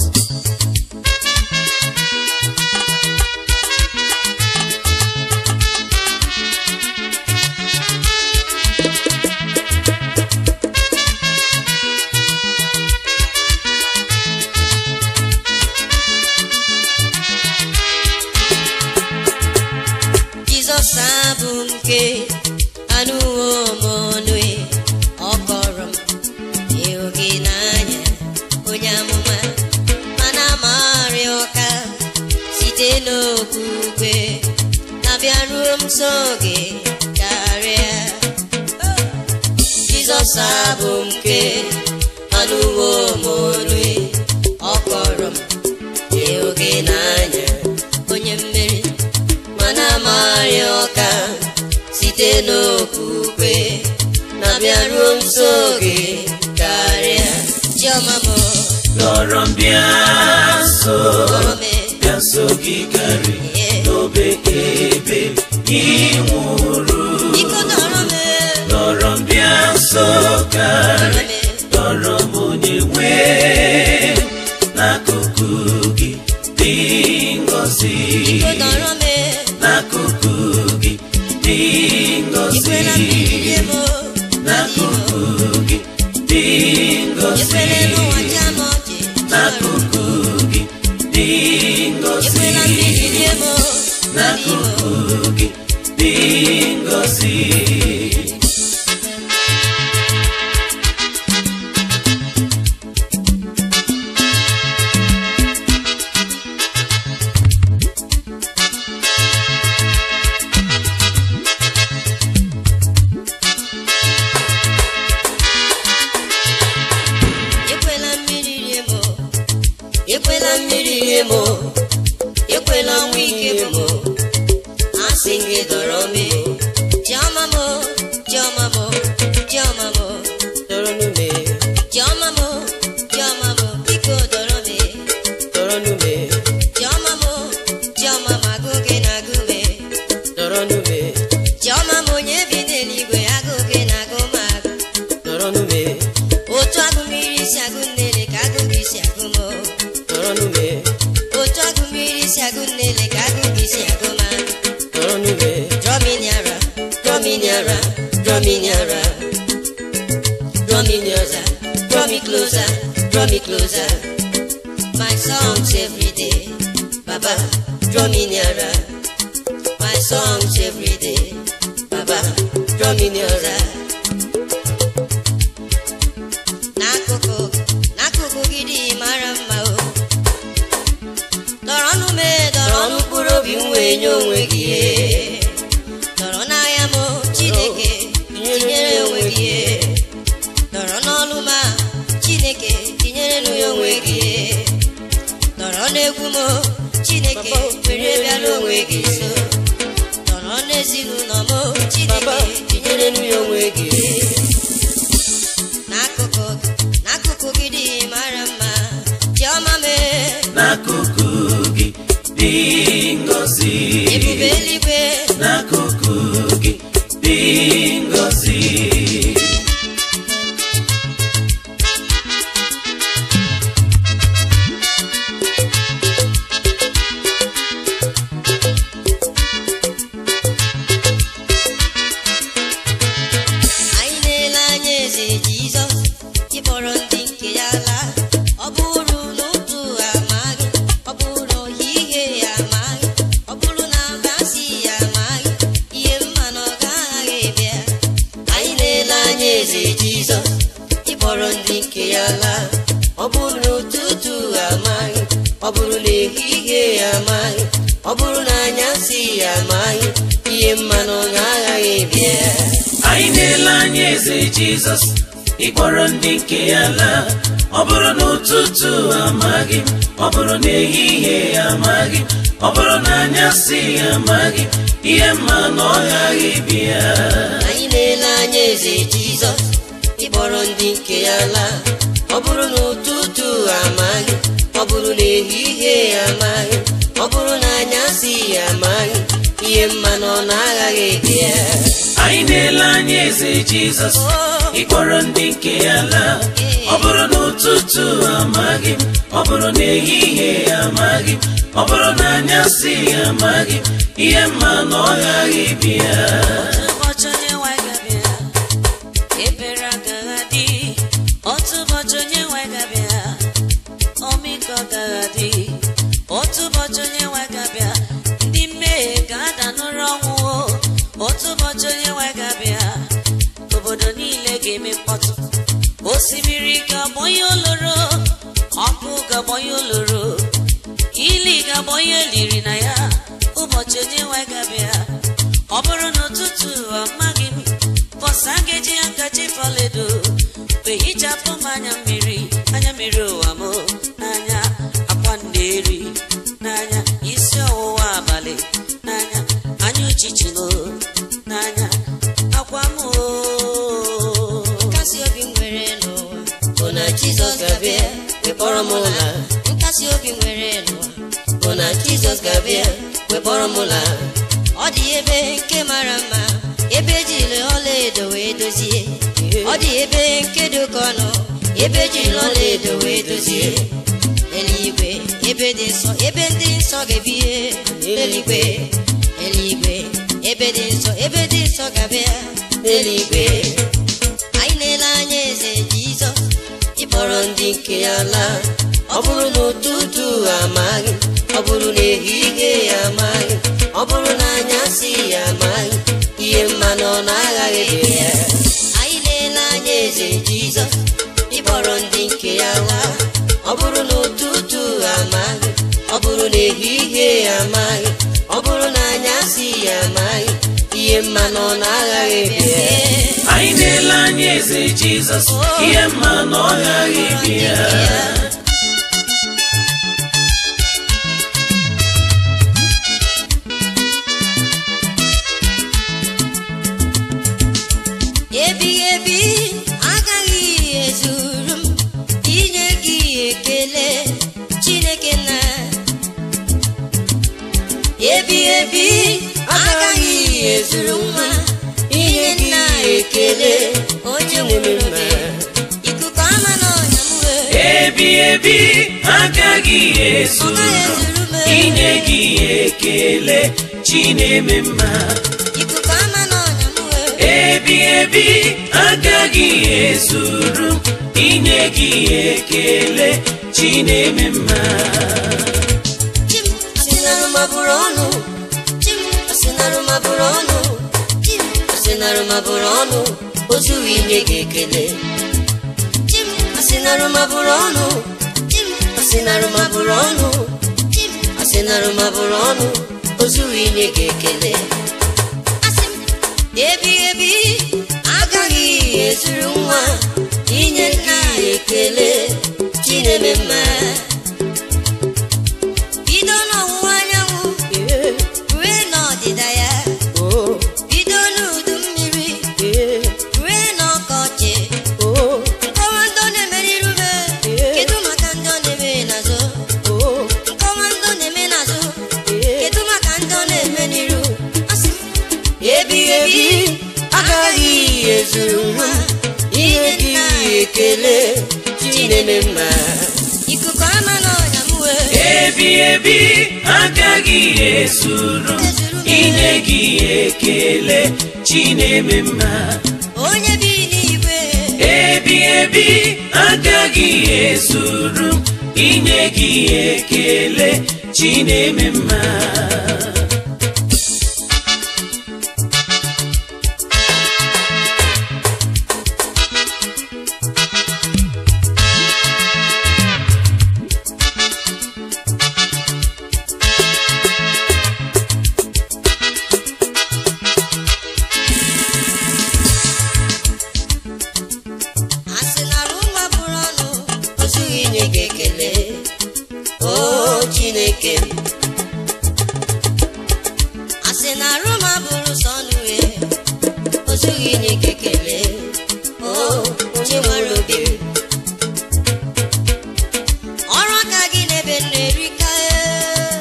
Speaker 2: jizọs abụ nke anụwo m ọnụ ọ kọrọ m ịhụ gị n'anya onye amụma mana amarị ọka site n'okwukwe na-abịaruo m nso gị karịa jizọs abụ nke anụwo m ọnụ ọ kọrọ m ịhụ gị n'anya onye mmeri mana amarị ọka site n'okwukwe na-abịaruo m nso gị karịa chiọma m
Speaker 1: lọrọ m bịa nso
Speaker 2: kpọrọ m
Speaker 1: bịa nso gị karị
Speaker 2: ihe
Speaker 1: n'obe ebe ị nwụrụ
Speaker 2: biko dọrọ m
Speaker 1: lọrọ m bịa nso karị
Speaker 2: dọrọ m
Speaker 1: lọrọ m onye nwe n'akụkụ gị dị ngọzi
Speaker 2: biko dọrọ m
Speaker 1: n'akụkụ gị dị ngọzi
Speaker 2: ikwela mmiri rie m
Speaker 1: n'akụkụ gị dị ngọzi
Speaker 2: ekwela n'ụwa cha m ọchị
Speaker 1: n'akụkụ gị dị ngọzi
Speaker 2: ekwela mmiri rie m agụgụ isi agụma
Speaker 3: nọrọ n'ube
Speaker 2: draw me nearer
Speaker 3: draw me nearer draw me nearer draw me nearer
Speaker 2: draw me closer
Speaker 3: draw me closer
Speaker 2: my songs every day
Speaker 3: baba draw me nearer
Speaker 2: my songs every day
Speaker 3: baba draw me nearer
Speaker 2: n'akụkụ n'akụkụ gị dị mara mma o dọrọ ọnụ m dọrọ ọnụ mkpụrụ obi m wee nye onwe gị dọrọ n'ahịa m chineke tinyere onwe gị dọrọ n'ọnụ m a chineke tinyere nụ ya onwe gị dọrọ n'egwu m chineke were bịara onwe gị nso dọrọ n'ezinụlọ m chineke tinyere nụ ya onwe gị n'akụkụ n'akụkụ gị dị mara mma chiọma mee
Speaker 1: n'akụkụ gị dị ngọzi
Speaker 2: ebube eluigwe
Speaker 1: n'akụkụ gị dị ngọzi
Speaker 2: anyị na-ele anya eze jizọs ịkpọrọ ndị nke ya laa ọ bụrụ n'ụtụ amaghị ọ bụrụ n'ohihie ya amaghị ọ bụrụ na abasị ya amaghị ihe mma na ọ gaghị bịa
Speaker 3: anyị na-ele anya eze jizọs ịkpọrọ ndị nke ya laa ọ bụrụ n'ụtụtụ amaghị ọ bụrụ n'ehihie ya amaghị ọ bụrụ na anyasị ya amaghị ihe mma na ọ agaghị bịa
Speaker 1: anyị na-ele anya eze jizọs ịkpọrọ ndị nke ya laa ọ bụrụ na ụtụtụ amaghị m ọ bụrụ na ehihie ya amaghị m ọ bụrụ na anyasị ya amaghị m ihe mma na ọ ghaghị bịa
Speaker 3: anyị na-ele anya eze jizọs ịkpọrọ ndị nke ya laa ọ bụrụ na ụtụtụ amaghị ọ bụrụ na ehihie ya amaghị ọ bụrụ na anyasị ya amaghị ihe mma na ọ na-aghaghị bịa
Speaker 1: anyị na-ele anya eze jizọs ịkpọrọ ndị nke ya laa ọ bụrụ na ụtụtụ amaghị m ọ bụrụ na ehihie ya amaghị m ọ bụrụ na anyasị ya amaghị m ihe mma na ọ ghaghị bịa
Speaker 4: ụbọchị onye nwe gabịa ebere agaghị adị otu ụbọchị onye nwe gabịa ọmịiko agaghị adị otu ụbọchị onye nwe gabịa ndị mmehie ga-ada n'ụra ọnwụ otu ụbọchị onye nwe gabịa obodo niile ga-eme mkpọtụ osimiri ga-agbọnye oloro ọkụ ga-agbọnye oloro ili ga-agbọnye eliri na ya ụbọchị onye nwe gabịa ọ bụrụ n'ụtụtụ amaghị m bọsa ga-eji ya ngaji fọledo wee hichapụ m anya mmiri anya mmiri ụwa m n'anya akwa na-eri n'anya isi ọwụwa abalị n'anya anya uchichi m n'anya akwa m o
Speaker 2: nkasi obi m nwere n'ụwa
Speaker 3: bụ na jizọs ga-abịa wekpọrọ m ụla
Speaker 2: nkasi obi m nwere n'ụwa
Speaker 3: bụ na jizọs ga-abịa wekpọrọ m ụla
Speaker 2: ọ dị ebe nke mara mma ebe ejiri ọla edo wee dozie ọ dị ebe nke dị oke ọnụ ebe ejiri ọla edo wee dozie eluigwe ebe dị nsọ ebe ndị nsọ ga-ebie eluigwe eluigwe ebe dị nsọ ebe dị nsọ ga-abịa
Speaker 3: n'eluigwe
Speaker 2: anyị na-ele anya eze jizọs
Speaker 3: ịkpọrọ ndị nke ya laa ọ bụrụ na ụtụtụ amaghị ọ bụrụ na ehihie ya amaghị ọ bụrụ na anyasị ya amaghị ihe mma na ọ na-aghaghị bịa
Speaker 2: anyị na-ele anya eze jizọs
Speaker 3: ịkpọrọ ndị nke ya laa ọ bụrụ na ụtụtụ amaghị ọ bụrụ na ehihie ya amaghị ọ bụrụ na anyasị ya amaghị ihe mma na ọ na-aghaghị bịa
Speaker 1: anyị na-ele anya eze jizọs ihe mma na ọ ghaghị bịa
Speaker 2: ebighị ebi agaghị ezuru m inye gị ekele chineke na ebighị ebi agaghị ezuru nwa inye nna ekele onye nwere obi ikuku ama n'ọnya m wee
Speaker 1: ebi ebi agaghị
Speaker 2: ọ gaghị
Speaker 1: ezuru
Speaker 2: ezuru m
Speaker 1: inye gị ekele chi na-eme mma
Speaker 2: ikuku ama n'ọnya m wee
Speaker 1: ebi ebi agaghị ezuru m inye gị ekele chi na-eme mma
Speaker 2: chim
Speaker 3: asịnarụ mabụrụ ọnụ
Speaker 2: chim
Speaker 3: asịnarụ mabụrụ ọnụ
Speaker 2: chim
Speaker 3: asịnarụ mabụrụ ọnụ ozughị inye gị ekele
Speaker 2: chim
Speaker 3: asịnarụ mabụrụ ọnụ
Speaker 2: chim
Speaker 3: asịnarụ mabụrụ ọnụ
Speaker 2: chim
Speaker 3: asịnarụ mabụrụ ọnụ ozughị inye gị ekele
Speaker 2: asị m ebi ebi
Speaker 3: agaghị ezuru nwa inye nna ya ekele chineme mma
Speaker 2: bido n'ọwụwa anyanwụ rue n'ọdịda ya bido n'udu mmiri rue n'ọkọchị nkọwa ndọ na-emere irube kedu maka ndọ na-eme n'azụ nkọwa ndọ na-eme n'azụ kedu maka ndọ na-eme n'iru asị m
Speaker 3: ebi ebi agaghị ezuru nwa inye gị ekele chineme mma
Speaker 2: ikuku ama n'ọnya m wee
Speaker 1: ebi ebi agaghị ezuru m inye gị ekele chi na-eme mma
Speaker 2: onye bi n'igwe
Speaker 1: ebi ebi agaghị ezuru m inye gị ekele chi na-eme mma
Speaker 2: asị na rụma bụrụ ọnụ
Speaker 3: ozughị inye gị ekele o chineke m
Speaker 2: asị na rụma bụrụ sọ ọnụ wee
Speaker 3: ozughị inye gị ekele o onye nwere obi
Speaker 2: ọrụ aka gị n'ebe m na-erika ee.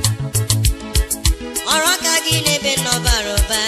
Speaker 2: ọrụ aka gị n'ebe m n'ọbara ụba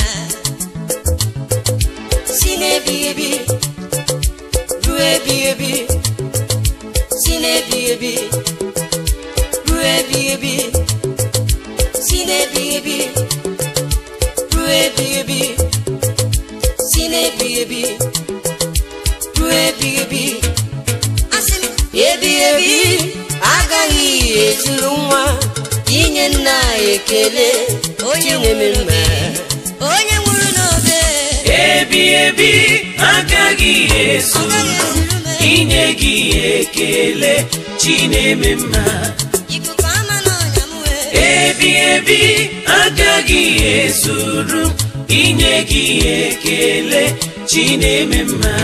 Speaker 3: si n'ebi ebi ruo ebi ebi si n'ebi ebi ruo ebi ebi si n'ebi ebi ruo ebi ebi si n'ebi ebi ruo ebi ebi
Speaker 2: asị m
Speaker 3: ebi ebi agaghị ezuru nwa inye nna ekele onye nwere mma
Speaker 2: onye nwụrụ n'obe
Speaker 1: ebi ebi agaghị
Speaker 2: ọ
Speaker 1: ezuru
Speaker 2: gaghị
Speaker 1: m
Speaker 2: ezuru m
Speaker 1: inye gị ekele chi na-eme mma
Speaker 2: ikuku ama n'ọnya m wee
Speaker 1: ebi ebi agaghị ezuru m inye gị ekele chi na-eme mma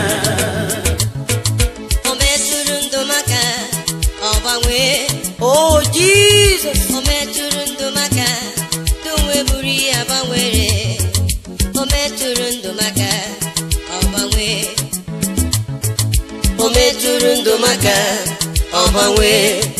Speaker 2: o metụrụ ndụ maka ọ gbanwee
Speaker 3: Oh Jesus,
Speaker 2: o metụrụ ndụ maka ndụ nwe buru ya gbanwere o metụrụ ndụ maka ọ gbanwee
Speaker 3: o metụrụ ndụ maka ọgbanwe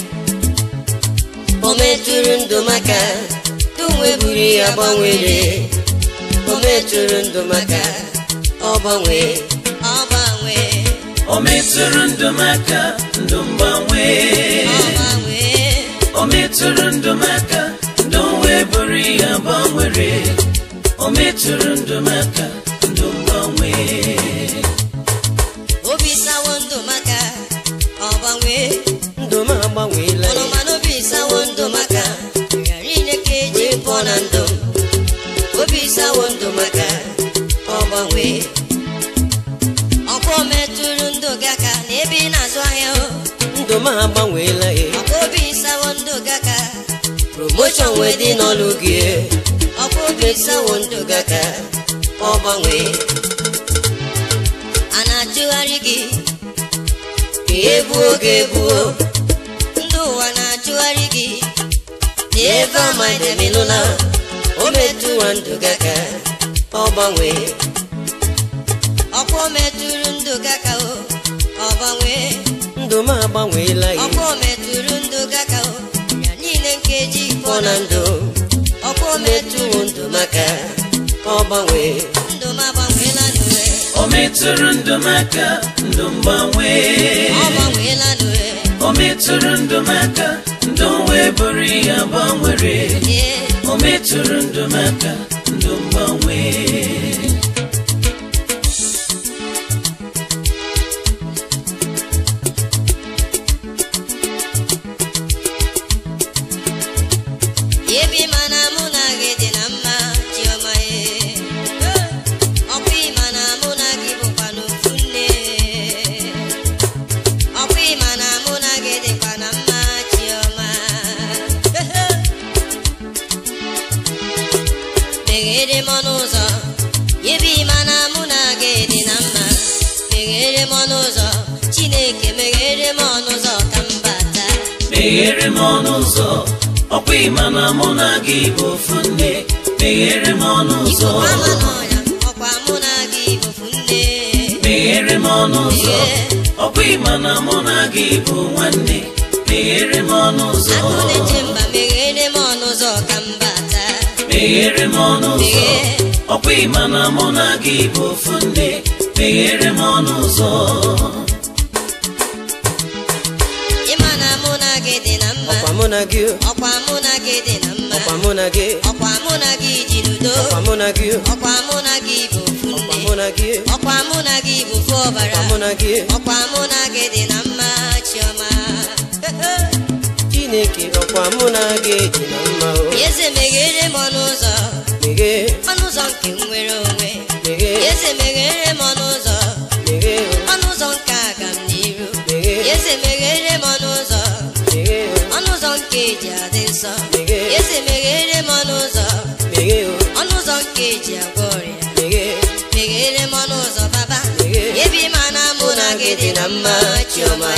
Speaker 3: o metụrụ ndụ maka ndụ nwe buru ya gbanwere o metụrụ ndụ maka ọgbanwe
Speaker 2: ọ gbanwee
Speaker 1: o metụrụ ndụ maka ndụ mgbanwe
Speaker 2: ọ gbanwee
Speaker 1: o metụrụ ndụ maka ndụ wee bụrụ ya gbanwere o metụrụ ndụ maka ndụ mgbanwe
Speaker 2: obi sawo ndụ maka ọ gbanwee
Speaker 3: ndụ m agbanweela
Speaker 2: ọnụma n'obi sawo ndụ maka ghara ineke eji
Speaker 3: wee pụọ na ndụ m obi sawo ndụ maka ọgbanwe
Speaker 2: ọkwa o metụrụ ndụ gị aka na ebe ị na-azụ ahịa o
Speaker 3: ndụ m agbanweela e
Speaker 2: ọkwa obi sawo ndụ gị aka
Speaker 3: promotion wee dị n'ọlụ gị e.
Speaker 2: ọkwa obi
Speaker 3: obi
Speaker 2: sawo
Speaker 3: sawo ndụ gị aka ọgbanwe
Speaker 2: a na-achụgharị gị
Speaker 3: egbuo oge egbuo
Speaker 2: ndị ụwa na-achụgharị gị
Speaker 3: ebe amademinụla o metụwa ndụ gị aka ọgbanwe
Speaker 2: ọkwa o metụrụ ndụ gị aka o ọ gbanwee
Speaker 3: ndụ m agbanweela e.
Speaker 2: ọkwa o metụrụ ndụ gị aka o ya niile nkeji
Speaker 3: pụọ
Speaker 2: pụọ
Speaker 3: na
Speaker 2: na
Speaker 3: ndụ
Speaker 2: ọkwa o metụrụ
Speaker 3: metụwo ndụ maka ọgbanwe
Speaker 2: ndụ m agbanweela n'uwe
Speaker 1: o metụrụ ndụ maka ndụ mgbanwe
Speaker 2: ọ gbanweela n'uwe
Speaker 1: o o metụrụ ndụ m aka ndụ m wee bụrụ ihe gbanwere
Speaker 2: Ee,
Speaker 1: o metụrụ ndụ m aka ndụ m gbanwee
Speaker 2: ebe ịma na mụ na gị dị na mma chiọma ee. ọkwa ịma na mụ na gị bụkwa n'ofu nne ọkwa ịma na mụ na gị dịkwa na mma chiọma meghere m ọnụ ụzọ ebe ịma na mụ na gị dị na mma meghere m ọnụ ụzọ chineke meghere m ọnụ ụzọ ka m bata
Speaker 1: meghere m ọnụ ụzọ ọkwa ịma na mụ na gị bụ ofu nne meghere m ọnụ ụzọ
Speaker 2: Ikuku ama n'ọnya, ọkwa mụ na gị bụfu nne
Speaker 1: meghere m ọnụ ụzọ ọkwa ịma na mụ na gị bụ nwanne meghere m ọnụ ụzọ
Speaker 2: Agụ na-eche mba meghere m ọnụ ụzọ ka m bata
Speaker 1: meghere m ọnụ ụzọ
Speaker 2: Meghee.
Speaker 1: ọkwa ịma na mụ na gị bụ ofu nne meghere m ọnụ ụzọ
Speaker 2: ịma na mụ na gị dị na mma
Speaker 3: ọkwa mụ na gị
Speaker 2: ọkwa mụ na gị dị na mma
Speaker 3: ọkwa mụ na gị
Speaker 2: ọkwa mụ na gị ji n'udo
Speaker 3: ọkwa mụ na gị
Speaker 2: ọkwa mụ na gị bụ ofu
Speaker 3: ọkwa
Speaker 2: nne
Speaker 3: mụ na gị
Speaker 2: ọkwa mụ na gị bụ ofu ọbara
Speaker 3: ọkwa mụ na gị
Speaker 2: ọkwa mụ na gị dị na mma chiọma
Speaker 3: chineke ọkwa mụ na gị dị na mma o
Speaker 2: eze meghere m ọnụ ụzọ
Speaker 3: meghee
Speaker 2: ọnụ ụzọ nke nwere onwe
Speaker 3: meghee
Speaker 2: eze meghere m ọnụ ụzọ
Speaker 3: meghee o
Speaker 2: ọnụ ụzọ nke aga m n'iru
Speaker 3: meghee
Speaker 2: eze meghere m ọnụ ụzọ
Speaker 3: meghee o
Speaker 2: ọnụ ụzọ nke eji adị nsọ
Speaker 3: Meghee.
Speaker 2: eze meghere m ọnụ ụzọ
Speaker 3: meghee o
Speaker 2: ọnụ ụzọ nke eji agwọ ọrịa
Speaker 3: meghee
Speaker 2: meghere m ọnụ ụzọ baba
Speaker 3: Meghee.
Speaker 2: ebe ịma na mụ na gị dị na mma chiọma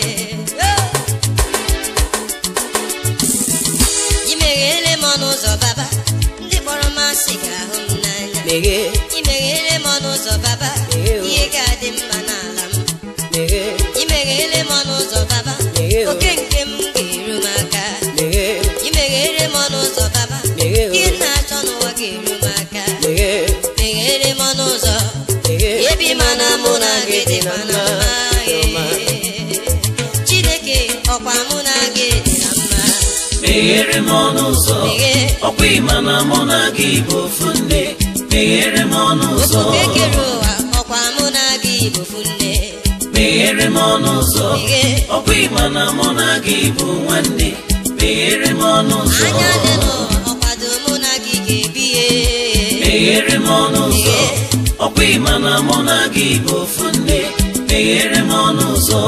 Speaker 2: ị meghere m ọnụ ụzọ baba ndị kpọrọ m asị ga-ahụ m n'anya
Speaker 3: meghee
Speaker 2: ị meghere m ọnụ ụzọ baba
Speaker 3: Meghee o.
Speaker 2: ihe ga-adị mma n'ala m
Speaker 3: meghee
Speaker 2: ị meghere m ọnụ ụzọ baba
Speaker 3: Meghee o.
Speaker 2: oke nke m ga-eru m aka
Speaker 3: meghee
Speaker 2: ị meghere m ọnụ ụzọ baba
Speaker 3: Meghee o.
Speaker 2: ihe m na-achọ n'ụwa ga-eru m aka
Speaker 3: meghee
Speaker 2: meghere m ọnụ ụzọ
Speaker 3: meghee
Speaker 2: ebe ịma na mụ na gị dị na mma
Speaker 3: Chiọma.
Speaker 2: chineke ọkwa mụ na gị dị na mma
Speaker 1: meghere m ọnụ ụzọ
Speaker 2: Meghee.
Speaker 1: ọkwa ịma na mụ na gị bụ ofu nne meghere m ọnụ ụzọ
Speaker 2: ofufe kere ụwa ọkwa mụ na gị bụfu nne
Speaker 1: meghere m ọnụ ụzọ
Speaker 2: Meghee.
Speaker 1: ọkwa ịma na mụ na gị bụ nwanne meghere m ọnụ ụzọ
Speaker 2: anya dị n'ụwa ọkwado mụ na gị ga-ebihe
Speaker 1: meghere m ọnụ ụzọ
Speaker 2: Meghee.
Speaker 1: ọkwa ịma na mụ na gị bụ ofu nne meghere m ọnụ ụzọ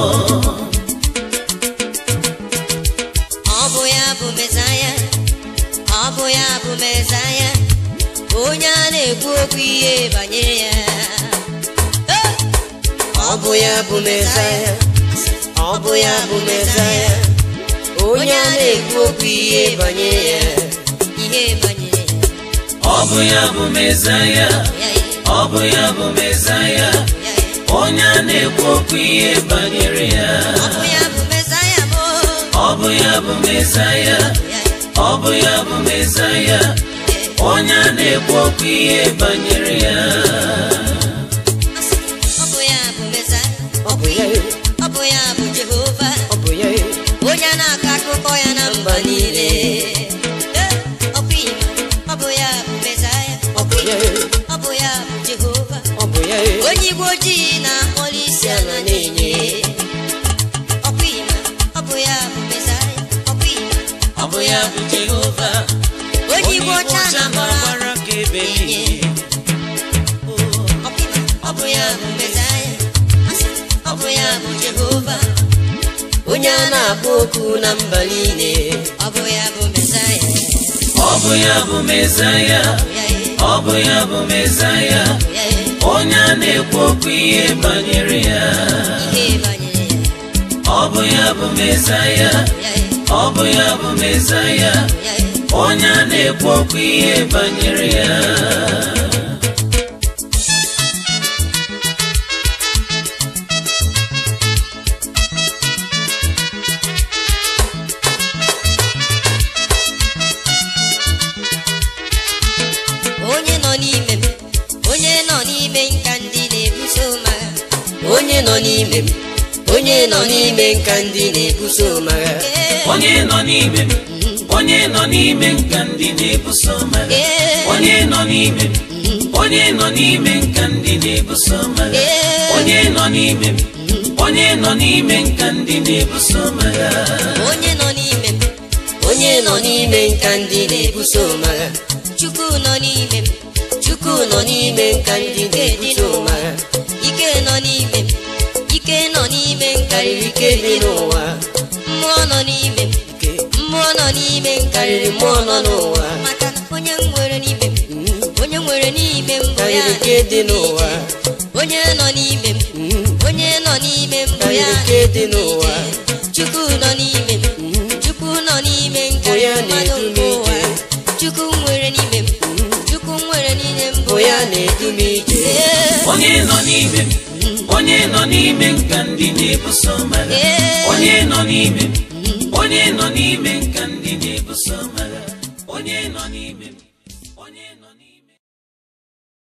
Speaker 2: ọ bụ ya bụ mezaya ọ bụ ya bụ mezaya onye a na-ekwu okwu ihe banyere ya Eh!
Speaker 3: ọ bụ ya bụ mesaya ọ bụ ya bụ mesaya onye a na-ekwu okwu ihe banyere ya
Speaker 2: ihe banyere
Speaker 1: ọ bụ ya bụ mezaya
Speaker 2: ya ya
Speaker 1: ọ bụ ya bụ mezaya
Speaker 2: ya ya
Speaker 1: onye a na-ekwu okwu ihe banyere ya
Speaker 2: ọ bụ ya bụ mezaya bụ
Speaker 1: ọ bụ ya bụ mezaya
Speaker 2: ya ya
Speaker 1: ọ bụ ya bụ mezaya onye a na-ekwu okwu ihe banyere ya
Speaker 2: Asị, ọ bụ ya bụ mezaya
Speaker 3: ọ bụ ya
Speaker 2: ọ bụ ya bụ jehova
Speaker 3: ọ bụ ya
Speaker 2: onye a na-akọ akụkọ ya na mba niile Eh, ọ bụ ya ọ bụ ya bụ mezaya
Speaker 3: ọ bụ ya
Speaker 2: ọ bụ ya bụ jehova
Speaker 3: ọ bụ ya
Speaker 2: onye igwe ojii na-akpọrọ isi ala na-enye ọkwa ima ọ bụ ya bụ mesaya ọkwa ima
Speaker 1: ọ bụ ya bụ jehova
Speaker 2: onye igwe ọcha na-akpọrọ
Speaker 1: gbara ka ebe niile
Speaker 2: ọkwa ima ọ bụ ya bụ mesaya Asị, ọ bụ ya bụ jehova
Speaker 3: onye a na-akpọ okwu na mba niile
Speaker 2: ọ bụ ya bụ mesaya
Speaker 1: ọ bụ ya bụ mezaya
Speaker 2: ya
Speaker 1: ọ bụ ya bụ mezaya
Speaker 2: ya
Speaker 1: onye a na-ekwu okwu ihe banyere ya
Speaker 2: ihe banyere
Speaker 1: ọ bụ ya bụ mezaya
Speaker 2: ya
Speaker 1: ọ bụ ya bụ mezaya
Speaker 2: ya
Speaker 1: onye a na-ekwu okwu ihe banyere ya
Speaker 2: onye nọ n'ime m onye nọ n'ime nka ndị na-ebuso m agha
Speaker 3: onye nọ n'ime m onye nọ n'ime nka ndị na-ebuso magha
Speaker 1: onye nọ n'ime m onye nọ n'ime nka ndị na-ebuso magha onye nọ n'ime m onye nọ n'ime nka ndị na-ebuso magha onye nọ n'ime m onye nọ n'ime nka ndị na-ebuso magha
Speaker 2: onye nọ n'ime m
Speaker 3: onye nọ n'ime nka ndị na-ebuso magha
Speaker 2: chukwu nọ n'ime m
Speaker 3: chukwu nọ n'ime nka ndị na-ebuso magha
Speaker 2: ike nọ n'ime m ike nọ n'ime m
Speaker 3: karịrị ike dị n'ụwa
Speaker 2: mmụọ nọ n'ime m mmụọ nọ n'ime m
Speaker 3: karịrị mmụọ nọ n'ụwa
Speaker 2: maka na onye m nwere n'ime m onye nwere n'ime m bụ ya
Speaker 3: karịrị ike dị n'ụwa
Speaker 2: onye nọ n'ime m onye nọ n'ime m bụ ya
Speaker 3: karịrị ike dị n'ụwa
Speaker 2: chukwu nọ n'ime m chukwu nọ n'ime m
Speaker 3: Bụ ya
Speaker 2: karịrị mmadụ
Speaker 3: na-edu m
Speaker 2: nke ụwa
Speaker 3: ije.
Speaker 2: chukwu nwere n'ime m chukwu nwere n'ime m bụ
Speaker 3: bụ
Speaker 2: ya
Speaker 3: ya na-edu m ije
Speaker 2: Ee,
Speaker 1: onye nọ n'ime m onye nọ n'ime nka ndị na-ebuso magha onye nọ n'ime m onye nọ n'ime nka ndị na-ebuso magha onye nọ n'ime m onye nọ n'ime